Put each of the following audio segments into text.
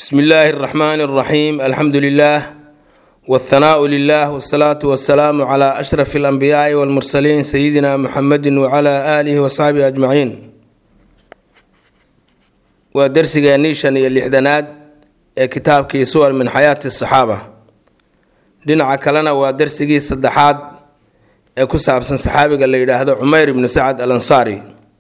bsmi illaahi اraxmaan اraxiim alxamdu lilah wاthanaau lilah wsalaatu wasalaamu cla ashraf اlanbiyaai wاlmursaliin sayidina muxamedi wcla aalihi wasaxbihi ajmaciin waa dersigeennii shan iyo lixdanaad ee kitaabkii suwar min xayaati asaxaaba dhinaca kalena waa dersigii saddexaad ee ku saabsan saxaabiga la yidhaahdo cumeyr ibnu sacad al ansaari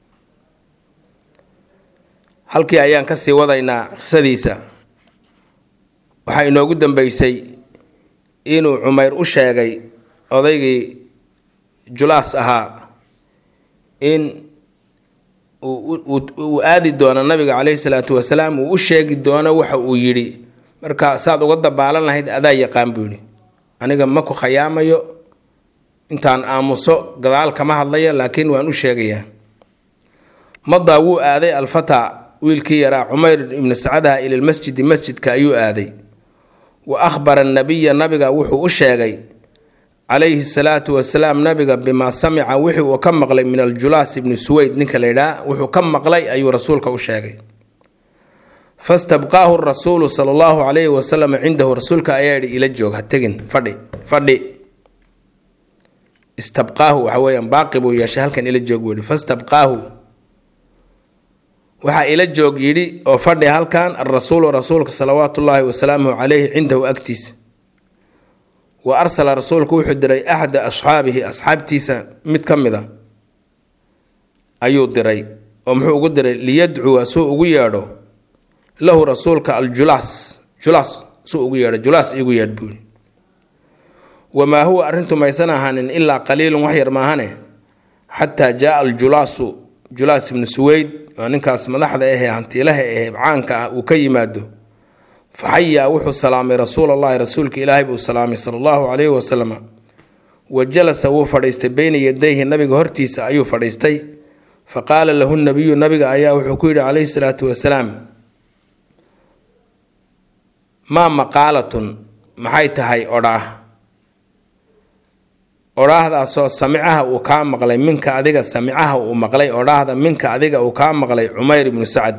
halkii ayaan kasii wadaynaa qisadiisa waxaa inoogu dambeysay inuu cumeyr u sheegay odaygii julaas ahaa in uu aadi doono nabiga caleyhi salaatu wasalaam uu u sheegi doono waxa uu yidhi marka saad uga dabaalan lahayd adaa yaqaan buu yidhi aniga ma ku khayaamayo intaan aamuso gadaal kama hadlayo laakiin waan u sheegayaa madaa wuu aaday alfata wiilkii yaraa cumeyr ibnu sacadaha ilalmasjidi masjidka ayuu aaday wa akhbara nabiya nabiga wuxuu u sheegay calayhi salaatu wasalaam nabiga bimaa samica wixii uu ka maqlay min aljulaas ibni suweyd ninka la ydhaha wuxuu ka maqlay ayuu rasuulka u sheegay fastabqaahu rasuulu sala allahu calayhi wasalam cindahu rasuulka ayaa yidhi ila joog ha tegin fadhi fadhi istabqaahu waxa weeyaan baaqi buu yeeshay halkan ila joog buu yidhi fastabqaahu waxaa ila joog yidhi oo fadhi halkan alrasuulu rasuulka salawaatu ullaahi wasalaamuhu caleyhi cindahu agtiisa wa arsala rasuulku wuxuu diray axda asxaabihi asxaabtiisa mid ka mid a ayuu diray oo muxuu ugu diray liyadcuwa suu ugu yeedho lahu rasuulka aljulaas julaas suu ugu yeedho julaas igu yeedh buuhi wamaa huwa arrintu maysan ahaanin ilaa qaliilun wax yar maahane xataa jaaa aljulaasu julaas ibnu suweyd waa ninkaas madaxda ahee hantiilaha ahee caanka ah uu ka yimaado faxayaa wuxuu salaamay rasuul allahi rasuulka ilaahay buu salaamay sala allahu calayhi wasalam wa jalasa wuu fadhiistay beyna yadayhi nabiga hortiisa ayuu fadhiistay fa qaala lahu nabiyu nabiga ayaa wuxuu ku yidhi calayhi salaatu wasalaam maa maqaalatun maxay tahay odhaah odhaahdaasoo samicaha uu kaa maqlay minka adiga samicaha uu maqlay odhaahda minka adiga uu kaa maqlay cumeyr ibnu sacad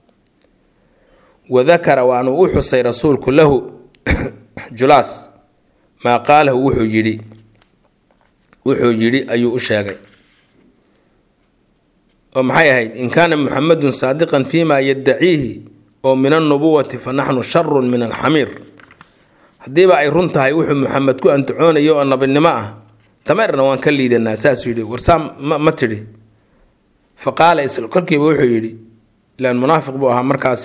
wadakara waanu u xusay rasuulku lahu julaas maa qaalahu wuxuu yidhi wuxuu yidhi ayuu u sheegay oo maxay ahayd in kaana muxamedun saadiqan fiima yaddaciihi oo min alnubuwati fa naxnu sharun min alxamiir haddiiba ay run tahay wuxuu muxamed ku antacoonayo oo nabinimo ah dameerna waan ka liidanaa saasuu yidhi warsaa ma tidhi fa qaala isla kolkiiba wuxuu yidhi ilaan munaafiq buu ahaa markaasi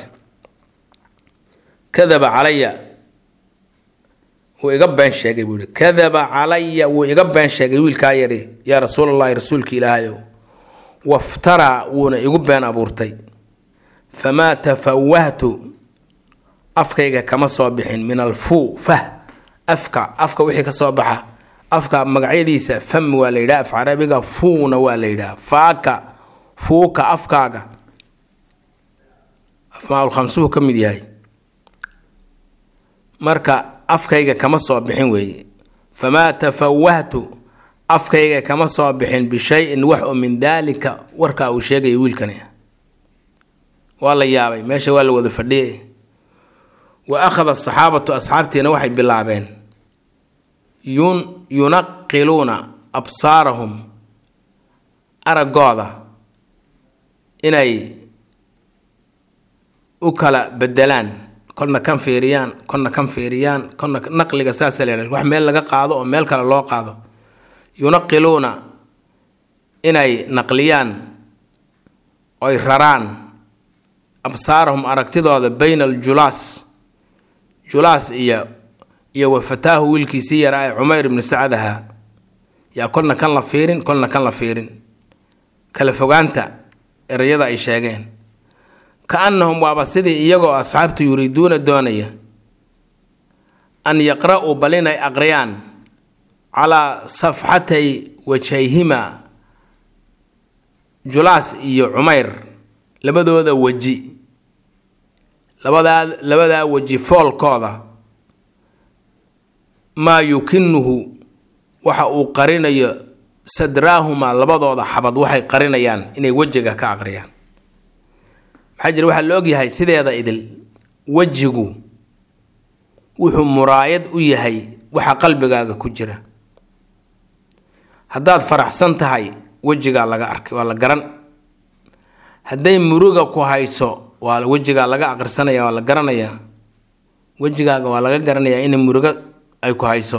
kadaba calaya wuu iga been sheegay buu yihi kadaba calaya wuu iga been sheegay wiilkaa yari yaa rasuulallahi rasuulka ilaahayow waftaraa wuuna igu been abuurtay famaa tafawahtu afkayga kama soo bixin min alfuu fah afka afka wixii ka soo baxa afka magacyadiisa fam waa la yidhaha af carabiga fuuna waa la yidhaha faaka fuuka afkaaga afmaaulkhamsuhu ka mid yahay marka afkayga kama soo bixin weeye famaa tafawahtu afkayga kama soo bixin bishayin wax oo min daalika warkaa uu sheegaya wiilkani waa la yaabay meesha waa la wada fadhiyay wa akhada asaxaabatu asxaabtiina waxay bilaabeen yun yunaqiluuna absaarahum araggooda inay u kala bedelaan kolna kan fiiriyaan kolna kan fiiriyaan kolna naqliga saasa la wax meel laga qaado oo meel kale loo qaado yunaqiluuna inay naqliyaan oy raraan absaarahum aragtidooda bayna aljulaas julaas iyo iyo wafataahu wiilkiisii yaraa ee cumeyr ibnu sacad ahaa yaa kolna kan la fiirin kolna kan la fiirin kala fogaanta ereyada ay sheegeen ka annahum waaba sidii iyagoo asxaabtu yuriiduuna doonaya an yaqra-uu bal inay aqriyaan calaa safxatay wajayhima julaas iyo cumeyr labadooda weji labadaa labadaa weji foolkooda maa yukinuhu waxa uu qarinayo sadraahumaa labadooda xabad waxay qarinayaan inay wejiga ka aqriyaan maxaa jira waxaa la ogyahay sideeda idil wejigu wuxuu muraayad u yahay waxa qalbigaaga ku jira haddaad faraxsan tahay wejigaa laga arkay waa la garan hadday muruga ku hayso waa wejigaa laga aqrisanaya waa la garanayaa wejigaaga waa laga garanayaa inay murugo ay ku hayso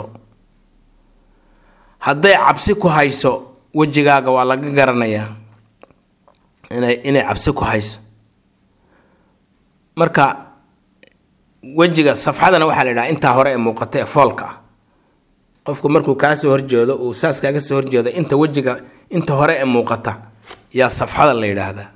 hadday cabsi ku hayso wejigaaga waa laga garanayaa inay inay cabsi ku hayso marka wejiga safxadana waxaa la yidhaha intaa hore ee muuqata ee foolka ah qofku markuu kaasoo horjeedo uu saas kaaga soo horjeedo inta wejiga inta hore ee muuqata yaa safxada la yidhaahdaa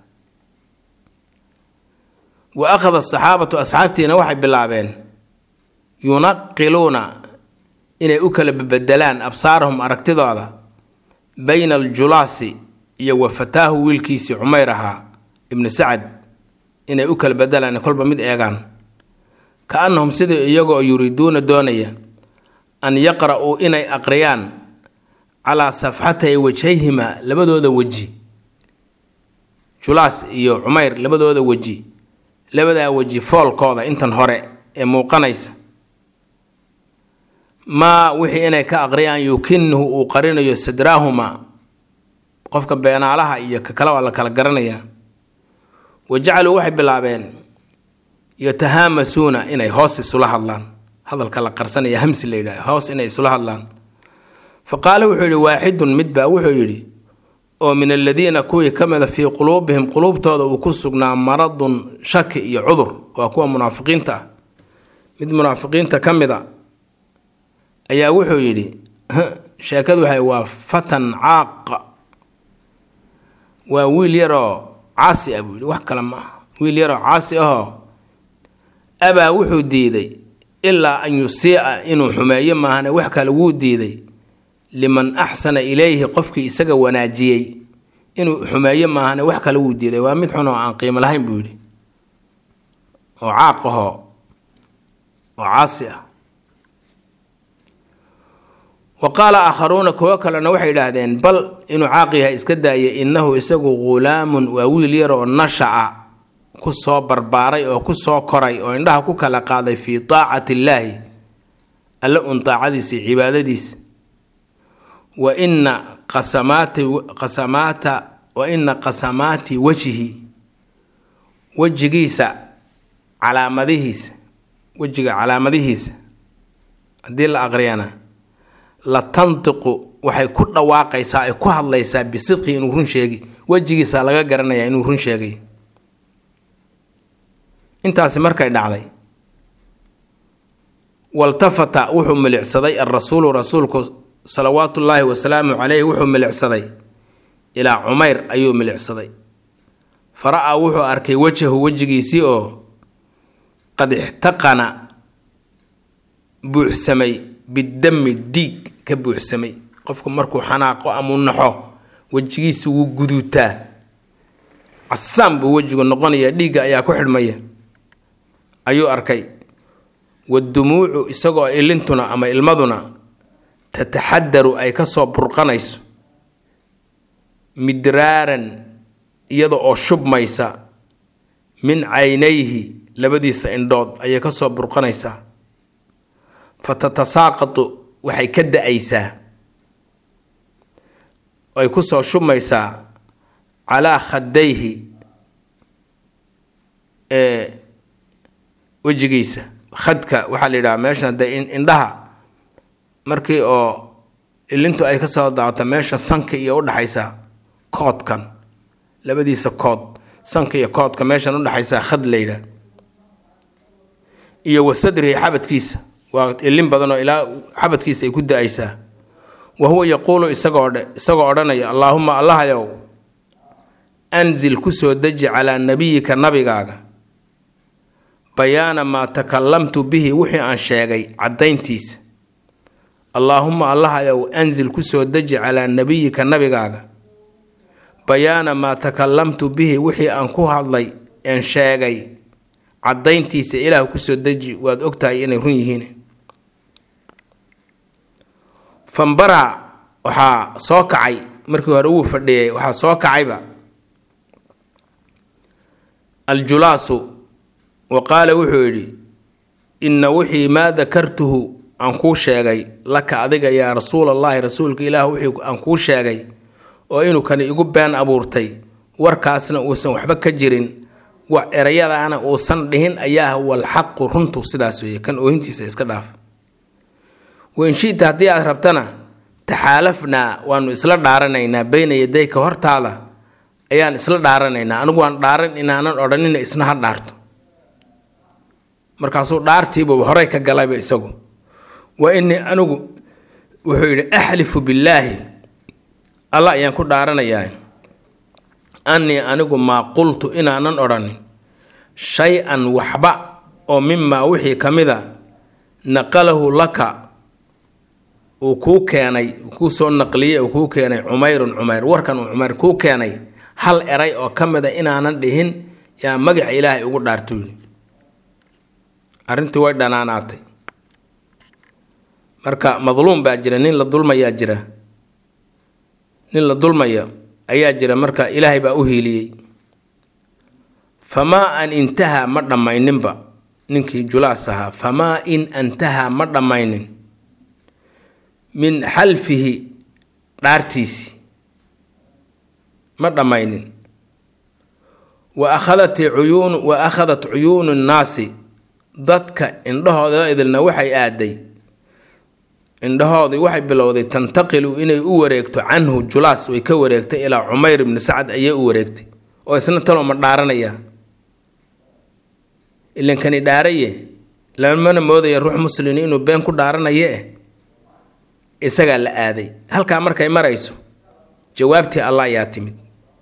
wa akhada asaxaabatu asxaabtiina waxay bilaabeen yunaqiluuna inay u kala bebedelaan absaarahum aragtidooda bayna aljulaasi iyo wa fataahu wiilkiisii cumayr ahaa ibnu sacad inay u kala bedelaan kolba mid eegaan ka annahum sidii iyagoo yuriiduuna doonaya an yaqra-uu inay aqriyaan calaa safxatay wajhayhima labadooda weji julaas iyo cumayr labadooda weji labadaa weji foolkooda intan hore ee muuqanaysa maa wixii inay ka aqriyaan yukinuhu uu qarinayo sadraahuma qofka beenaalaha iyo ka kale waa la kala garanayaa wa jacaluu waxay bilaabeen yatahaamasuuna inay hoos isula hadlaan hadalka la qarsanaya hamsi la yidhaha hoos inay isula hadlaan fa qaala wuxuu yidhi waaxidun midbaa wuxuu yidhi oo min aladiina kuwii ka mida fii quluubihim quluubtooda uu ku sugnaa maradun shaki iyo cudur waa kuwa munaafiqiinta ah mid munaafiqiinta ka mid a ayaa wuxuu yidhi sheekadu waxay waa fatan caaqa waa wiil yaroo caasi ah buu yidhi wax kale ma ah wiil yaroo caasi ahoo abaa wuxuu diiday ilaa an yusiica inuu xumeeyo maahane wax kale wuu diiday liman axsana ilayhi qofkii isaga wanaajiyey inuu xumeeyo maahane wax kale wuu diiday waa mid xun oo aan qiimo lahayn buu yidhi oo caaq ahoo oo caasi ah wa qaala aakharuuna kuwo kalena waxay idhaahdeen bal inuu caaq yahay iska daayay innahu isagu ghulaamun waa wiil yar oo nasha-a ku soo barbaaray oo ku soo koray oo indhaha ku kala qaaday fii taacati illaahi alle un taacadiisa iyo cibaadadiisa wa ina qasamaati qasamaata wa ina qasamaati wejhi wejigiisa calaamadihiisa wejiga calaamadihiisa haddii la aqriyana la tantiqu waxay ku dhawaaqaysaa ay ku hadlaysaa bisidqi inuu run sheegi wejigiisa laga garanayaa inuu run sheegay intaasi markay dhacday waltafata wuxuu milicsaday alrasuulu rasuulku salawaatullaahi wasalaamu caleyhi wuxuu milicsaday ilaa cumayr ayuu milicsaday fara-a wuxuu arkay wejahu wejigiisii oo qad ixtaqana buuxsamay bidami dhiig ka buuxsamay qofku markuu xanaaqo amau naxo wejigiisa wuu guduutaa casaan buu wejigu noqonayaa dhiigga ayaa ku xidhmaya ayuu arkay wadumuucu isagoo ilintuna ama ilmaduna tataxadaru ay kasoo burqanayso midraaran iyada oo shubmaysa min caynayhi labadiisa indhood ayay kasoo burqanaysaa fa tatasaaqatu waxay ka da-aysaa ay kusoo shubmaysaa calaa khadayhi ee wejigiisa khadka waxaa la yidhaha meeshan de indhaha markii oo ilintu ay kasoo daato meesha sanka iyo udhaxaysa koodkan labadiisa kood sanka iyo koodka meeshan udhaxaysa khad la yidhaha iyo wa sadrihi xabadkiisa waa ilin badan oo ilaa xabadkiisa ay ku da-aysaa wa huwa yaquulu isagoo isagoo odhanaya allaahuma allahayow anzil kusoo deji calaa nabiyika nabigaaga bayaana maa takalamtu bihi wixii aan sheegay caddayntiisa allaahuma allahayow anzil kusoo deji calaa nabiyika nabigaaga bayaana maa takalamtu bihi wixii aan ku hadlay een sheegay caddayntiisa ilaah kusoo deji waad ogtahay inay run yihiin fambara waxaa soo kacay markii hore wuu fadhiyay waxaa soo kacayba aljulaasu wa qaala wuxuu yidhi inna wixii maa dakartuhu aan kuu sheegay laka adiga yaa rasuulallaahi rasuulka ilaah wixii aan kuu sheegay oo inuu kani igu been abuurtay warkaasna uusan waxba ka jirin wax erayadaana uusan dhihin ayaa walxaqu runtu sidaas weeye kan oohintiisa iska dhaaf weinshita haddii aad rabtana taxaalafnaa waanu isla dhaaranaynaa beyna yadayka hortaada ayaan isla dhaaranaynaa anigu waan dhaaran inaanan odhanina isna ha dhaarto markaasuu dhaartiibuba horey ka galayba isagu wa inii anigu wuxuu yidhi axlifu billaahi alla ayaan ku dhaaranayaa annii anigu maa qultu inaanan odhanin shay-an waxba oo mimaa wixii ka mida naqalahu laka uu kuu keenay kuu soo naqliyey uu kuu keenay cumayrun cumayr warkan uu cumayr kuu keenay hal eray oo ka mida inaanan dhihin yaa magaca ilaahay ugu dhaarto yidhi arrintii way dhanaanaatay marka madluum baa jira nin la dulmayaa jira nin la dulmaya ayaa jira marka ilaahay baa u hiiliyey famaa an intahaa ma dhammayninba ninkii julaas ahaa famaa in antahaa ma dhammaynin min xalfihi dhaartiisi ma dhammaynin wa akhadat cuyuun wa akhadat cuyuunu nnaasi dadka indhahooda idilna waxay aaday indhahoodii waxay bilowday tantaqilu inay u wareegto canhu julaas way ka wareegtay ilaa cumayr ibni sacad ayay u wareegtay oo isna taloo ma dhaaranaya ilankani dhaaraye lamana moodaya ruux muslin inuu been ku dhaaranaye eh isagaa la aaday halkaa markay marayso jawaabtii allah ayaa timid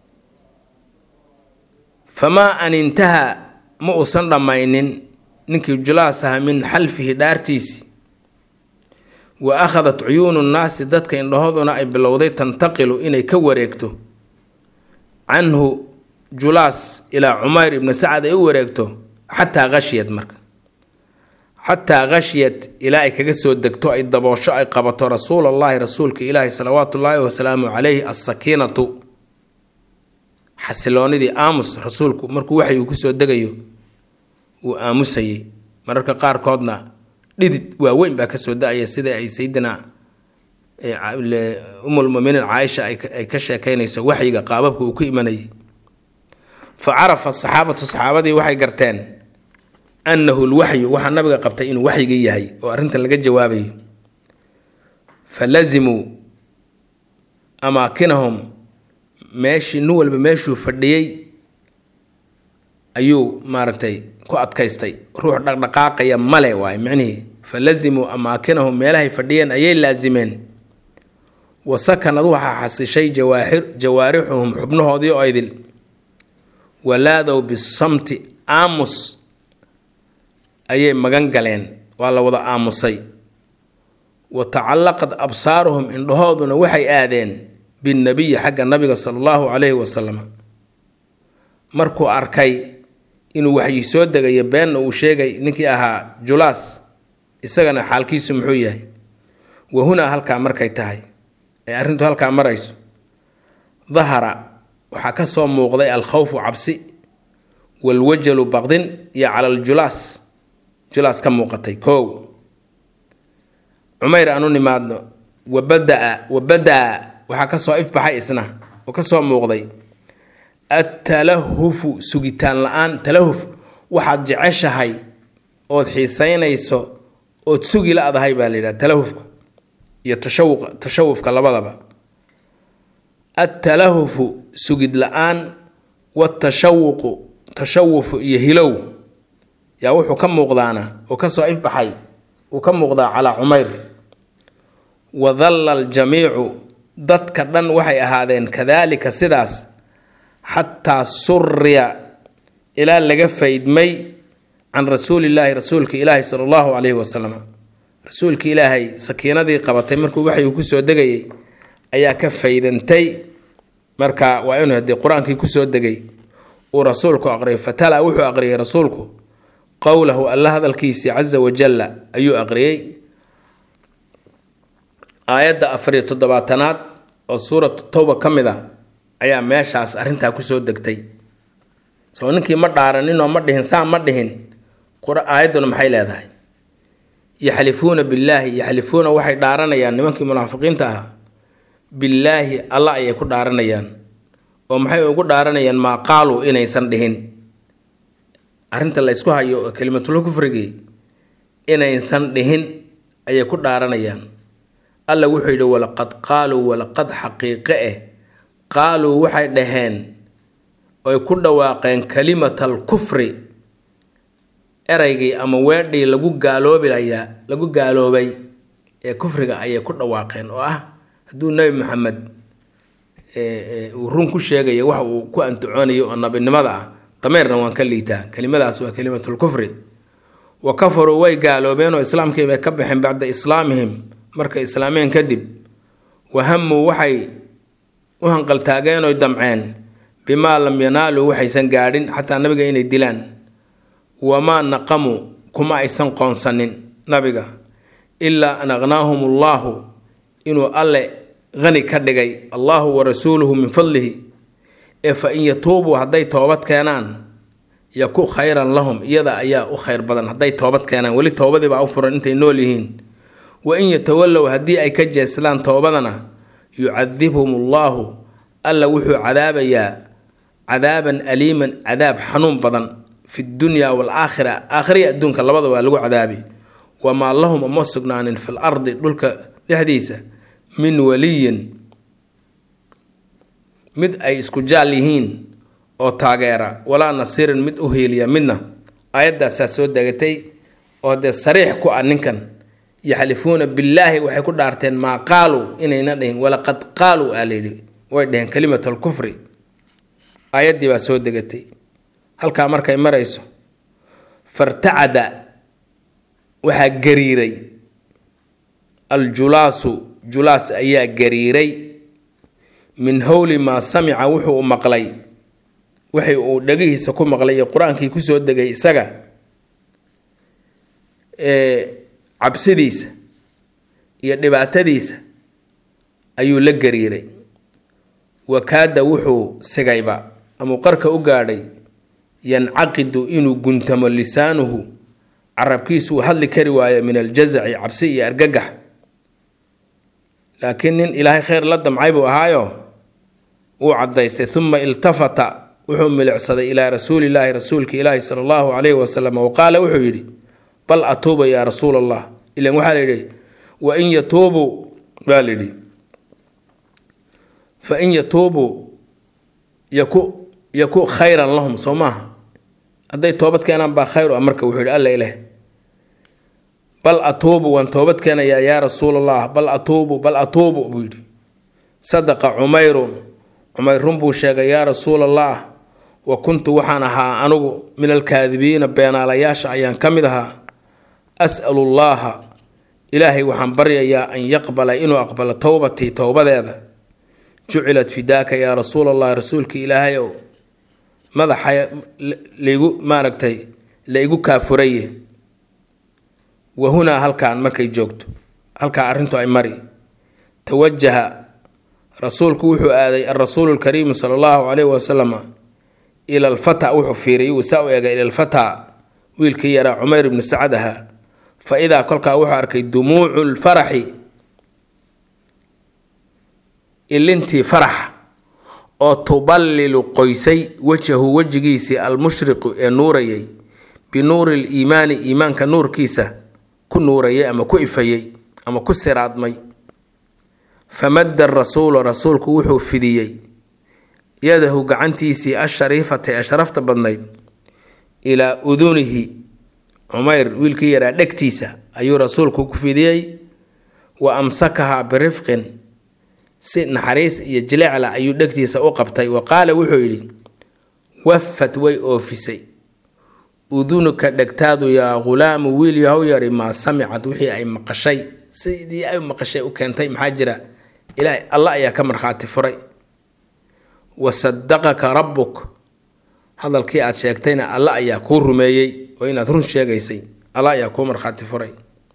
famaa an intahaa ma uusan dhammaynin ninkii julaas ahaa min xalfihi dhaartiisi wa akhadat cuyuunu nnaasi dadka indhahooduna ay bilowday tantaqilu inay ka wareegto canhu julaas ilaa cumayr ibni sacad ay u wareegto xataa khashiyad marka xataa khashiyad ilaa ay kaga soo degto ay daboosho ay qabato rasuulallaahi rasuulka ilaahi salawaatu ullaahi wasalaamu calayhi assakiinatu xasiloonidii aamus rasuulku markuu waxay uu kusoo degayo wuu aamusayay mararka qaarkoodna dhidid waaweyn baa kasoo da-aya sida ay sayidina umulmuminiin caaisha ay ka sheekeynayso waxyiga qaababka uu ku imanayay fa carafa saxaabatu saxaabadii waxay garteen annahu lwaxyu waxaa nabiga qabtay inuu waxyigii yahay oo arrintan laga jawaabayo fa lazimuu amaakinahum meeshii nin walba meeshuu fadhiyey ayuu maaragtay ku adkaystay ruux dhaqdhaqaaqaya male waay micnihii fa lazimuu amaakinahum meelahay fadhiyeen ayay laasimeen wa sakanad waxaa xasishay jawaaxir jawaarixuhum xubnahoodii oo idil walaadow bisamti aamus ayay magan galeen waa la wada aamusay wa tacallaqad absaaruhum indhahooduna waxay aadeen binnabiyi xagga nabiga sala allahu calayhi wasalam markuu arkay inuu waxyi soo degayo beenna uu sheegay ninkii ahaa julaas isagana xaalkiisu muxuu yahay wa hunaa halkaa markay tahay ee arrintu halkaa marayso dahara waxaa ka soo muuqday alkhawfu cabsi walwajalu baqdin iyo cala aljulaas julaas ka muuqatay kow cumayr aanu nimaadno wabadaa wabadaa waxaa kasoo ifbaxay isna oo kasoo muuqday attalahufu sugitaan la-aan talahuf waxaad jeceshahay ood xiiseynayso ood sugi la-dahay baa la yidhaha talahufka iyo tashawuq tashawufka labadaba attalahufu sugid la-aan watashawuqu tashawufu iyo hilow yaa wuxuu ka muuqdaana oo kasoo ifbaxay uu ka muuqdaa calaa cumayr wadalla aljamiicu dadka dhan waxay ahaadeen kadaalika sidaas xataa suriya ilaa laga faydmay can rasuulillaahi rasuulka ilaahi sala allahu calayhi wasalam rasuulka ilaahay sakiinadii qabatay markuu waxyuu kusoo degayay ayaa ka faydantay marka waa inuu haddii qur-aankii kusoo degay uu rasuulku aqriyay fatala wuxuu aqriyay rasuulku qowlahu alla hadalkiisii casa wajalla ayuu aqriyey aayadda afariyo toddobaatanaad oo suuratu towba ka mid a ayaa meeshaas arrintaa kusoo degtay soo ninkii ma dhaaraninoo ma dhihin saa ma dhihin aayadduna maxay leedahay yaxlifuuna billaahi yaxlifuuna waxay dhaaranayaan nimankii munaafiqiinta ahaa billaahi alla ayay ku dhaaranayaan oo maxay ugu dhaaranayaan maa qaaluu inaysan dhihin arrinta la ysku hayo oo kelimatul kufrigii inaysan dhihin ayay ku dhaaranayaan alla wuxuu yidhi walaqad qaaluu walaqad xaqiiqe eh qaaluu waxay dhaheen oy ku dhawaaqeen kalimatal kufri eraygii ama weedhii lagu gaaloobilayaa lagu gaaloobay ee kufriga ayay ku dhawaaqeen oo ah hadduu nebi maxamed uu run ku sheegaya wax uu ku antacoonayo oo nabinimada ah dameerna waan ka liitaa kelimadaas waa kelimatul kufri wa kafaruu way gaaloobeen oo islaamkii bay ka baxeen bacda islaamihim markay islaameen kadib wahamuu waxay u hanqaltaageen oy damceen bimaa lam yanaaluu waxaysan gaadhin xataa nabiga inay dilaan wamaa naqamu kuma aysan qoonsanin nabiga ilaa an aqnaahum allaahu inuu alle qani ka dhigay allaahu wa rasuuluhu min fadlihi ee fa in yatuubuu hadday toobad keenaan yaku khayran lahum iyada ayaa u khayr badan hadday toobad keenaan weli toobadiibaa u furan intay nool yihiin wa in yatawallow haddii ay ka jeeslaan toobadana yucadibhum allaahu alla wuxuu cadaabayaa cadaaban aliiman cadaab xanuun badan fi dunya waalaakhira aakhiriya adduunka labada waa lagu cadaabi wamaa lahum uma sugnaanin fil ardi dhulka dhexdiisa min waliyin mid ay isku jaal yihiin oo taageera walaa nasiirin mid u hiiliya midna aayaddaasaa soo degatay oo dee sariix ku ah ninkan yaxlifuuna billaahi waxay ku dhaarteen maa qaaluu inayna dhihin walaqad qaaluu aa layidhi way dheheen kalimat alkufri aayaddii baa soo degatay halkaa markay marayso fartacada waxaa gariiray aljulaasu julaas ayaa gariiray min howli maa samica wuxuu maqlay waxay uu dhagihiisa ku maqlay iyo qur-aankii kusoo degay isaga cabsidiisa iyo dhibaatadiisa ayuu la gariiray wakaada wuxuu sigayba amuu qarka u gaadhay yancaqidu inuu guntamo lisaanuhu carabkiisu uu hadli kari waayo min aljazaci cabsi iyo argagax laakiin nin ilaahay khayr la damcay buu ahaayo wuu caddaystay uma iltafata wuxuu milicsaday ilaa rasuulilaahi rasuulka ilaahi sala allahu calayhi wasalam wa qaala wuxuu yidhi bal atuuba yaa rasuul allah ilan waxaa la yidhi wa in yatuubuu baa la yidhi fa in yatuubuu yaku yaku khayran lahum soo maaha hadday toobad keenaan baa khayr ah marka wuxuu yidhi alla ileh bal atuubu waan toobad keenayaa yaa rasuul allah bal atuubu bal atuubu buu yidhi sadaqa cumayrun cumayr run buu sheegay yaa rasuul allah wa kuntu waxaan ahaa anugu min alkaadibiina beenaalayaasha ayaan ka mid ahaa as'alu llaaha ilaahay waxaan baryayaa an yaqbala inuu aqbalo towbatii towbadeeda jucilat fidaaka yaa rasuul allah rasuulka ilaahay ow madaxa laigu maaragtay la igu kaafuraye wa hunaa halkaan markay joogto halkaa arrintu ay mari tawajaha rasuulku wuxuu aaday alrasuulu lkariimu sala allahu calayhi wasalam ila alfata wuxuu fiiriyay wuu saa u eegay ila alfata wiilkii yaraa cumayr ibni sacad ahaa fa idaa kolkaa wuxuu arkay dumuucu lfaraxi ilintii farax oo tuballilu qoysay wajahu wejigiisii almushriqu ee nuurayay binuuri liimaani iimaanka nuurkiisa ku nuurayay ama ku ifayey ama ku siraadmay famadda rasuulu rasuulku wuxuu fidiyey yadahu gacantiisii ashariifata ee sharafta badnayd ilaa udunihi cumayr wiilkii yaraa dhegtiisa ayuu rasuulku ku fidiyey wa amsakahaa birifqin si naxariis iyo jilecla ayuu dhegtiisa u qabtay wa qaala wuxuu yidhi wafat way oofisay udunuka dhegtaadu yaa ghulaamu wiil yahow yari maa samicad wixii ay maqashay sidii ay maqashay u keentay maxaa jira ilaahay alla ayaa ka markhaati furay wa sadaqaka rabbuk hadalkii aad sheegtayna alla ayaa kuu rumeeyey oo inaad run sheegaysay alla ayaa kuu markhaati furay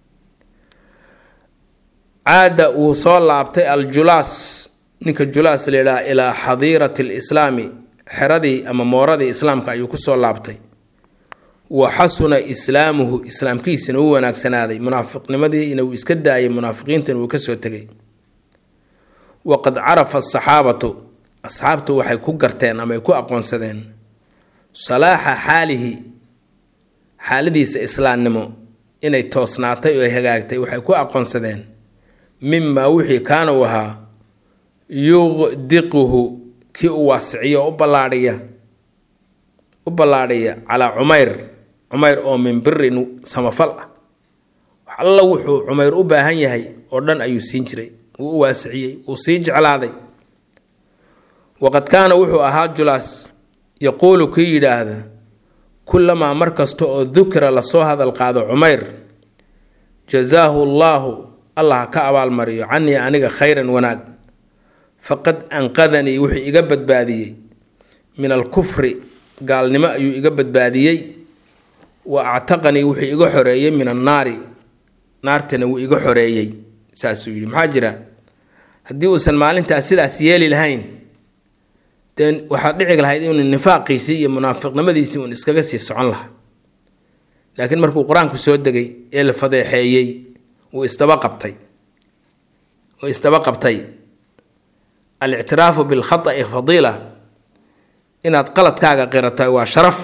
caada wuu soo laabtay aljulaas ninka julaas layidhaha ilaa xadiirati lislaami xeradii ama mooradii islaamka ayuu kusoo laabtay wa xasuna islaamuhu islaamkiisina u wanaagsanaaday munaafiqnimadiina wuu iska daayay munaafiqiintana wuu kasoo tegay waqad carafa asaxaabatu asxaabtu waxay ku garteen ama ay ku aqoonsadeen salaaxa xaalihi xaaladiisa islaamnimo inay toosnaatay oo hagaagtay waxay ku aqoonsadeen mimaa wixii kaana u ahaa yuqdiquhu kii u waasiciyo oo u ballaadhiya u ballaadhiya calaa cumayr cumayr oo min birin samafal ah wax alla wuxuu cumayr u baahan yahay oo dhan ayuu siin jiray wuu u waasiciyey wuu sii jeclaaday waqad kaana wuxuu ahaa julaas yaquulu kii yidhaahda kullamaa mar kasta oo dukira lasoo hadal qaado cumayr jasaahu llaahu allah ha ka abaalmariyo canii aniga khayran wanaag faqad anqadanii wuxuu iga badbaadiyey min alkufri gaalnimo ayuu iga badbaadiyey wa actaqanii wuxuu iga xoreeyey min annaari naartana wuu iga xoreeyey saasuu yidhi maxaa jira haddii uusan maalintaas sidaas yeeli lahayn dee waxaad dhici lahayd inuu nifaaqiisii iyo munaafiqnimadiisii uun iskaga sii socon lahaa laakiin markuu qur-aanku soo degay ee la fadeexeeyey wuu isdaba qabtay wuu isdaba qabtay alictiraafu bilkhata'i fadiila inaad qaladkaaga qirata waa sharaf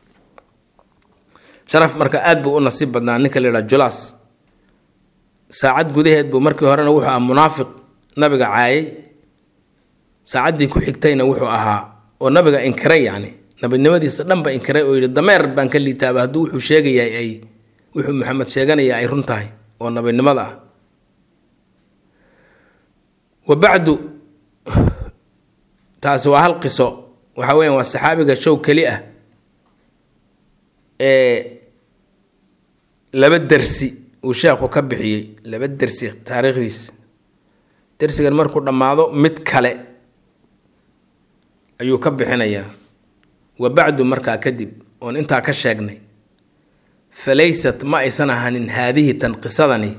sharaf marka aada buu u nasiib badnaa ninka la yidhaha julaas saacad gudaheed buu markii horena wuxuu ahaa munaafiq nabiga caayay saacaddii ku xigtayna wuxuu ahaa oo nabiga inkiray yacni nabinimadiisa dhanba inkiray oo yidhi dameer baan ka liitaaba hadduu wuxuu sheegayahay ay wuxuu maxamed sheeganaya ay run tahay oo nabinimada ah wa bacdu taasi waa hal qiso waxa weeyaan waa saxaabiga show keli ah ee laba dersi uu sheekhu ka bixiyey laba dersi taariikhdiisa dersigan markuu dhammaado mid kale ayuu ka bixinayaa wa bacdu markaa kadib oon intaa ka sheegnay falaysat ma aysan ahanin haadihi tan qisadani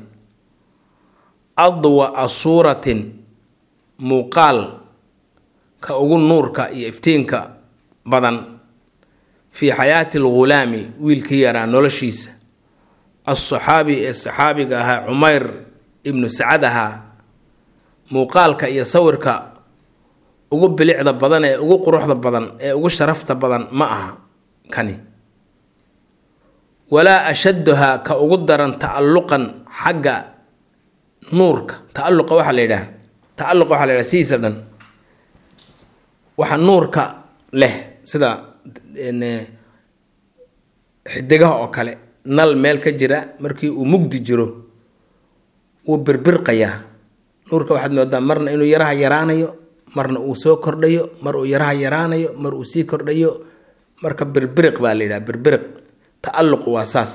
adwa'a suuratin muuqaal ka ugu nuurka iyo iftiinka badan fii xayaati alghulaami wiilkii yaraa noloshiisa alsaxaabi ee saxaabiga ahaa cumayr ibnu sacad ahaa muuqaalka iyo sawirka ugu bilicda badan ee ugu quruxda badan ee ugu sharafta badan ma aha kani walaa ashadduhaa ka ugu daran tacalluqan xagga nuurka tacalluqa waxaa la yidhaha tacalluqa waxaa la yidhaha sidiisa dhan waxa nuurka leh sida xidigaha oo kale nal meel ka jira markii uu mugdi jiro wuu birbirqayaa nuurka waxaad moodaa marna inuu yaraha yaraanayo marna uu soo kordhayo mar uu yaraha yaraanayo mar uu sii kordhayo marka birbiriq baa la yidhaha birbiriq tacalluqu waa saas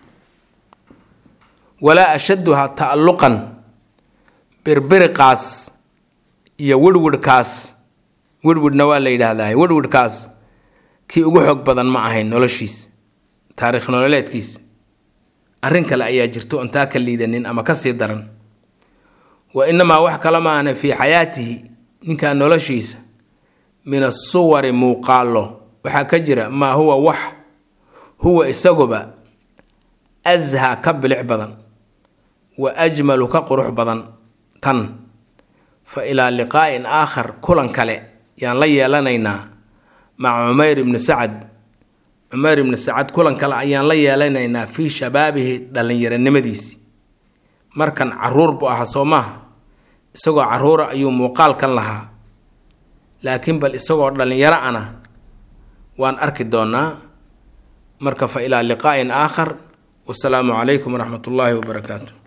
walaa ashadduhaa tacalluqan birbiriqaas iyo wirhwirhkaas wirhwidhna waa la yidhaahdaa wirhwidhkaas kii ugu xoog badan ma ahayn noloshiis taariikh nololeedkiis arrin kale ayaa jirto oon taa ka liidanin ama ka sii daran wa inamaa wax kala maahna fii xayaatihi ninkaa noloshiisa min asuwari muuqaallo waxaa ka jira maa huwa wax huwa isaguba ashaa ka bilic badan wa ajmalu ka qurux badan tan fa ilaa liqaa'in aakhar kulan kale yaan la yeelanaynaa maca cumayr ibni sacad cumayr ibni sacad kulan kale ayaan la yeelanaynaa fii shabaabihi dhallinyaronimadiisii markan caruur buu ahaa soo maaha isagoo caruura ayuu muuqaalkan lahaa laakiin bal isagoo dhallinyaro ana waan arki doonaa marka fa ilaa liqaa'in aakhar wasalaamu calaykum waraxmat ullaahi wabarakaatu